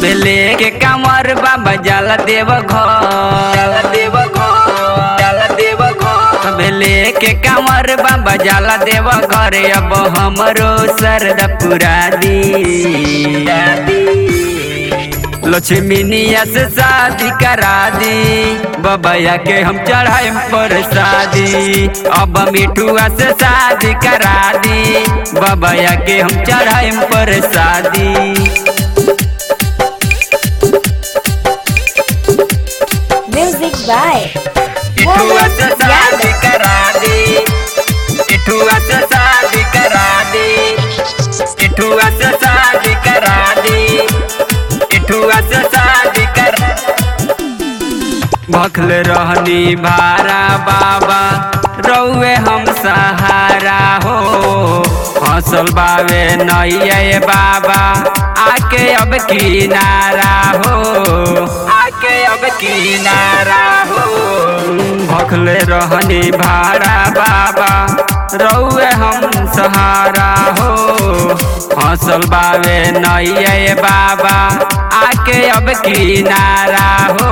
सबे लेके कांवर बाबा जाला देव घर जाला देव घर जाला देव घर सबे लेके कांवर बाबा जाला देव घर अब हमरो सरदा पुरा दी लक्ष्मीनिया से शादी करा दी बबैया के हम चढ़ाए पर शादी अब मिठुआ से शादी करा दी बबैया के हम चढ़ाए पर शादी Music by मिठुआ से शादी करा दी मिठुआ से शादी करा दी मिठुआ से शादी करा दी मिठुआ से शादी करा भखल रहनी भारा बाबा रौए हम सहारा हो फसल बावे नैये बाबा आके अब किनारा हो आके अब किनारा हो भखल रहनी भारा बाबा रौए हम सहारा हो फसल बावे नैये बाबा आके अब किनारा हो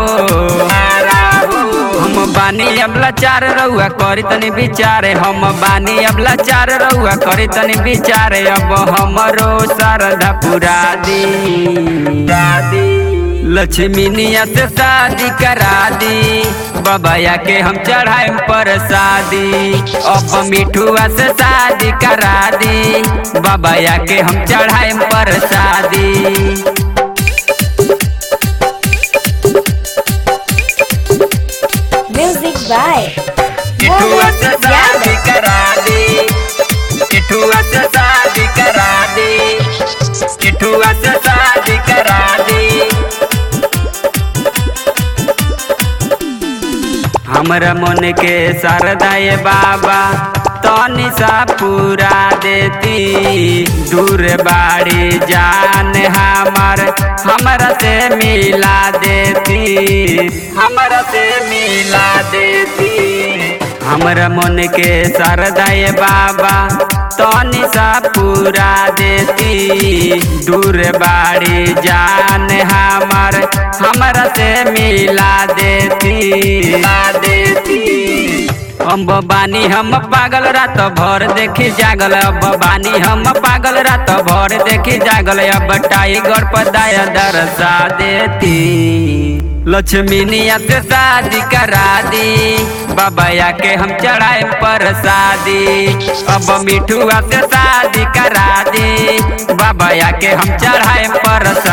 हम बानी अब लाचार रहुआ करी तनी विचारे हम बानी अब लाचार रहुआ करी तनी विचारे अब हमरो शारदा पुरा दी दादी लक्ष्मी निया से शादी करा दी बबैया के हम चढ़ाए पर शादी अब मिठुआ से शादी करा दी बबैया के हम चढ़ाए पर शादी Music by मिठुआ से शादी करा दी मिठुआ से शादी करा दी मिठुआ से शादी करा दी हमरा मन के शारदाए बाबा तनी सा पूरा देती दूर बाड़ी जान हमार हमरा से मिला देती हमरा से मिला देती हमरा मन के शारदाए बाबा तनी सा पूरा देती दूर बाड़ी जान हमार हमरा से मिला देती मिला देती हम बानी हम पागल रात भर देखी जागल अब बानी हम पागल रात भर देखी जागल अब टाइगर पर दया दरसा देती लक्ष्मी निया से शादी करा दी बबैया के हम चढ़ाए पर शादी अब मिठुआ से शादी करा दी बबैया के हम चढ़ाए पर शादी